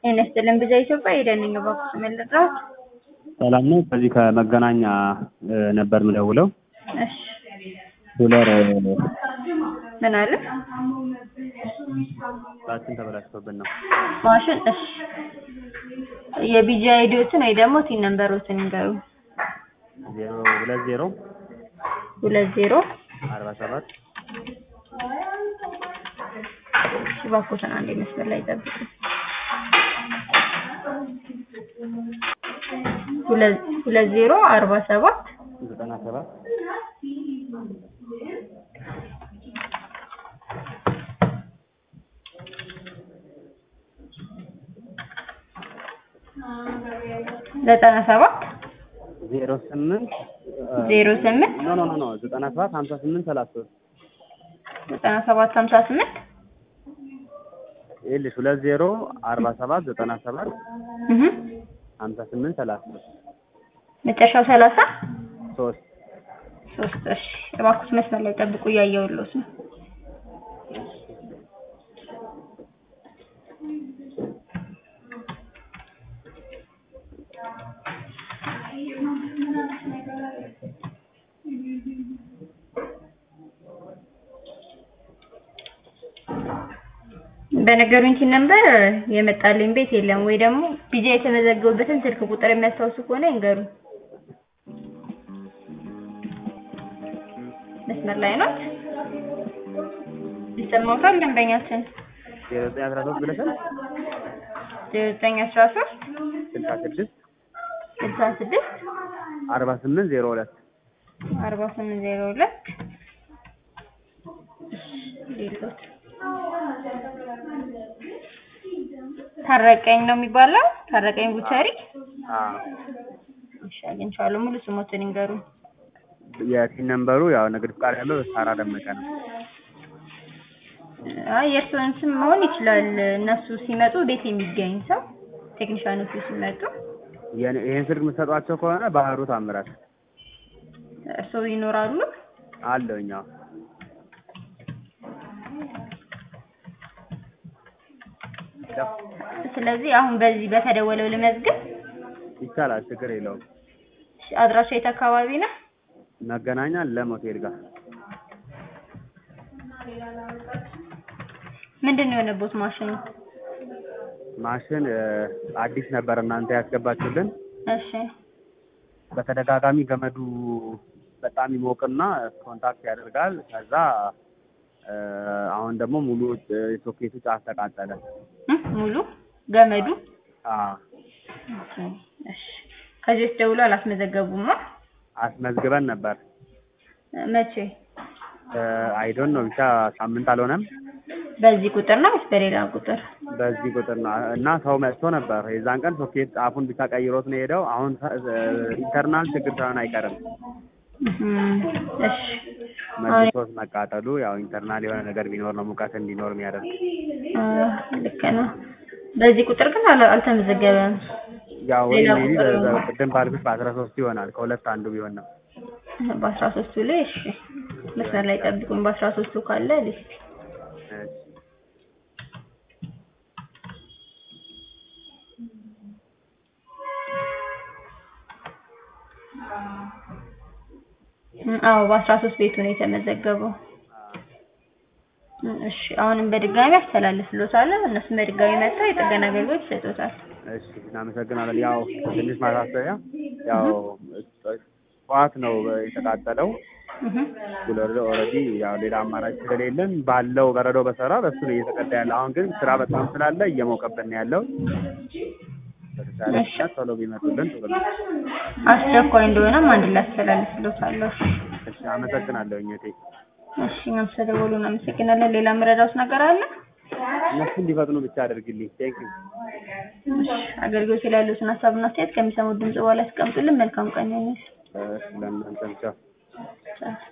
ጤና ይስጥልን ብዛ ኢትዮጵያ ሄደንኝ እባክዎት መልድረስ ሰላም ነው። ከዚህ ከመገናኛ ነበር ምደውለው። እሺ ዶላር ምን አለ ራችን ተበላሽቶብን ነው። ማሽን እሺ የቢጂ አይዲዎትን ወይ ደግሞ ቲን ነምበሮትን ይንገሩ። ዜሮ ሁለት ዜሮ ሁለት ዜሮ አርባ ሰባት እባክዎትን አንዴ መስመር ላይ ጠብቁ። ሁለት ሁለት ዜሮ አርባ ሰባት ዘጠና ሰባት ዘጠና ሰባት ዜሮ ስምንት ዜሮ ስምንት ኖ ኖ ኖ ኖ ዘጠና ሰባት ሀምሳ ስምንት ሰላሳ ሶስት ዘጠና ሰባት ሀምሳ ስምንት ይኸውልሽ ሁለት ዜሮ አርባ ሰባት ዘጠና ሰባት እህ ሀምሳ ስምንት ሰላሳ ሶስት መጨረሻው ሰላሳ ሶስት ሶስት እሺ እባክዎት መስመር ላይ ጠብቁ እያየሁልዎት ነው በነገሩኝ ቲን ነምበር የመጣልኝ ቤት የለም ወይ ደግሞ ቢጃ የተመዘገቡበትን ስልክ ቁጥር የሚያስታውሱ ከሆነ ይንገሩ መስመር ላይ ነው ይሰማዎታል ደንበኛችን ዜሮ ዘጠኝ አስራ ሶስት ብለሻል ዘጠኝ አስራ ሶስት ስልሳ ስድስት ስልሳ ስድስት አርባ ስምንት ዜሮ ሁለት አርባ ስምንት ዜሮ ሁለት ሌሎት ታረቀኝ ነው የሚባለው ታረቀኝ ቡቻሪ አዎ እሺ አግኝቼዋለሁ ሙሉ ስሞትን ይንገሩ የቲን ነምበሩ ያው ንግድ ፍቃድ ያለው ሳራ ደመቀ ነው። አይ የእርስዎን ስም መሆን ይችላል እነሱ ሲመጡ ቤት የሚገኝ ሰው ቴክኒሻኖቹ ሲመጡ የኔ- ይሄን ስልክ የምትሰጧቸው ከሆነ ባህሩ ታምራት እርስዎ ይኖራሉ አለውኝ። አዎ ስለዚህ አሁን በዚህ በተደወለው ልመዝግብ ይቻላል፣ ችግር የለውም። እሺ፣ አድራሻ የት አካባቢ ነው መገናኛ ለም ሆቴል ጋር ምንድን ነው የሆነቦት ማሽኑ ማሽን እ፣ አዲስ ነበር እናንተ ያስገባችሁልን። እሺ በተደጋጋሚ ገመዱ በጣም ይሞቅና ኮንታክት ያደርጋል። ከዛ እ፣ አሁን ደግሞ ሙሉ እ፣ የሶኬቱ ጫፍ ተቃጠለ። እ ሙሉ ገመዱ አዎ ኦኬ፣ እሺ ከዚህ ውስጥ ደውሎ አላስመዘገቡማ አስመዝግበን ነበር። መቼ አይዶን ነው ብቻ ሳምንት አልሆነም። በዚህ ቁጥር ነው ወይስ በሌላ ቁጥር በዚህ ቁጥር ነው እና ሰው መጥቶ ነበር። የዛን ቀን ሶኬት ጫፉን ብቻ ቀይሮት ነው የሄደው። አሁን እ፣ ኢንተርናል ችግር ሳይሆን አይቀርም እም፣ እሺ አሁን መልሶት መቃጠሉ ያው ኢንተርናል የሆነ ነገር ቢኖር ነው ሙቀት እንዲኖር የሚያደርግ አ፣ ልክ ነው በዚህ ቁጥር ግን አላ- አልተመዘገበም ያው ወይ ሌላ ሜቢ ቁጥር ነው። ቅድም ባልኩሽ በአስራ ሶስት ይሆናል ከሁለት አንዱ ቢሆን ነው። በአስራ ሶስቱ ላይ እሺ መስመር ላይ ጠብቁኝ በአስራ ሶስቱ ካለ ልስጥ እሺ። እም፣ አዎ በአስራ ሶስት ቤቱ ነው የተመዘገበው እም፣ እሺ አሁንም በድጋሚ አስተላልፍልዎታለሁ እነሱም በድጋሚ መጥተው የጥገና አገልግሎት ይሰጡታል እሺ እናመሰግናለን። ያው ትንሽ ማሳሰቢያ ያው ጠዋት ነው የተቃጠለው። እህ ኩለር ኦልሬዲ ያው ሌላ አማራጭ ስለሌለን ባለው በረዶ በሰራ በሱ ነው እየተቀዳ ያለ። አሁን ግን ስራ በጣም ስላለ እየሞቀብን ነው ያለው። በተቻለ እሺ። ፍጥነት ቶሎ ቢመጡልን ጥሩ ነው። አስቸኳይ እንደሆነም አንድ ላይ አስተላልፍልዎታለሁ እሺ አመሰግናለሁ እቴ። እሺ እኛም ስለደወሉ እናመሰግናለን ሌላ የምረዳዎት ነገር አለ እነሱ እንዲፈጥኑ ብቻ አድርግልኝ። ቴንክ ዩ እሺ አገልግሎት ላይ ያሉትን ሀሳብና አስተያየት ከሚሰሙት ድምጽ በኋላ ያስቀምጡልን መልካም ቀን ይሁንልዎት ለእናንተ ብቻ ቻው